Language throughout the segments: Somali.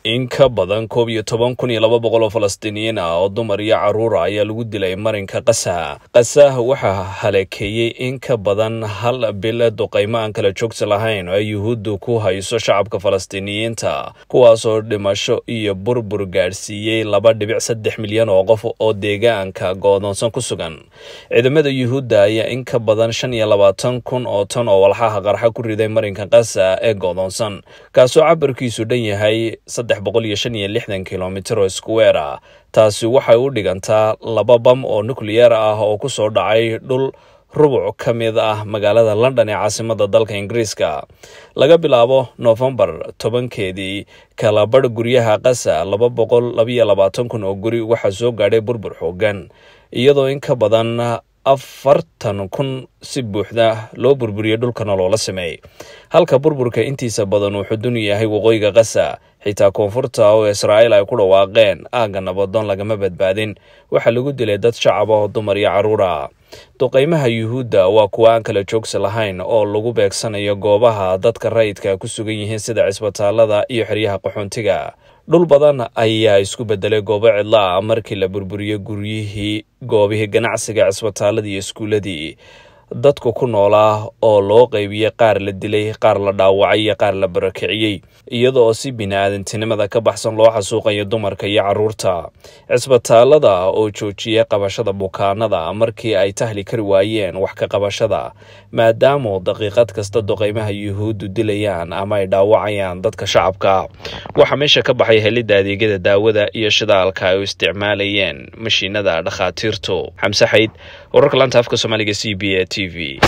in ka badan koob iyo toban kun iyo laba boqol oo falastiiniyiin ah oo dumar iyo carruura ayaa lagu dilay marinka qasa qasa waxaa halakeeyey in ka badan hal bil duqaymo aan kala joogsi lahayn oo ay yuhuuddu ku hayso shacabka falastiiniyiinta kuwaasoo dhimasho iyo burbur gaadhsiiyey laba dhibic saddex milyan oo qof oo deegaanka goodoonsan ku sugan ciidamada yuhuudda ayaa in ka badan shan iyo labaatan kun oo tan oo walxaha qarxa ku riday marinka qasa ee goodoonsan kaasoo cabarkiisu dhan yahay boqol iyo shan iyo lixdan kilomitir oo iskuweer ah taasi waxay u dhigantaa laba bam oo nukliyeer ah oo ku soo dhacay dhul rubuc ka mid ah magaalada london ee caasimada dalka ingiriiska laga bilaabo noofembar tobankeedii kalabadh guryaha qasa laba boqol labayo labaatan kun oo guri waxaa soo gaadhay burbur xoogan iyadoo in ka badan afartan kun si buuxda loo burburiyey dhulkana loola sameeyey halka burburka intiisa badan uu xudun yahay waqooyiga qasa xitaa koonfurta oo israa'iil ay ku dhawaaqeen aagga nabadoon lagama badbaadin waxaa lagu dilay dad shacab ah oo dumar iyo carruura duqaymaha yuhuudda waa kuwa aan kala joogsi lahayn oo lagu beegsanayo goobaha dadka rayidka ku sugan yihiin sida cisbitaalada iyo xeryaha qaxoontiga dhul badan ayaa isku bedelay goobo cidlo ah markii la burburiyey guryihii goobihii ganacsiga cisbitaaladii iyo iskuuladii dadku ku noolaa oo loo qaybiyey qaar la dilay qaar la dhaawacay iyo qaar la barakiciyey iyada oo si bini-aadantinimada ka baxsan loo xasuuqayo dumarka iyo carruurta cisbitaalada oo joojiyey qabashada bukaanada markii ay tahli kari waayeen wax ka qabashada maadaamu daqiiqad kasta duqaymaha yuhuuddu dilayaan ama ay dhaawacayaan dadka shacabka waxaa meesha ka baxay helidda adeegyada daawada iyo shidaalka ay u isticmaalayeen mashiinada dhakhaatiirtu xamse xayd wararka laanta afka soomaaliga c b a t v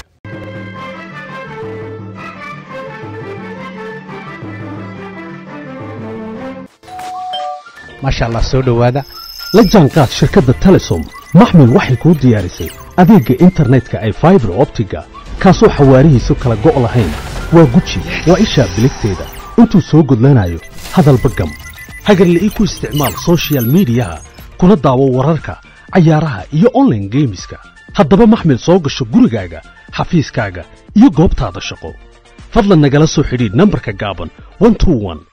maasha allah soo dhowaada la jaanqaad shirkadda telesom maxmil waxay kuu diyaarisay adeegga internetka ay faibar optiga kaasoo xawaarihiisu kala go' lahayn waa guji waa ishaa biligteeda intuu soo gudlanayo hadalba gam hagarle ii ku isticmaal sochial midiyaha kuna daawo wararka cayaaraha iyo onlaine geemiska haddaba maxmil soo gasho gurigaaga xafiiskaaga iyo goobtaada shaqo fadlan nagala soo xidhiidh nambarka gaaban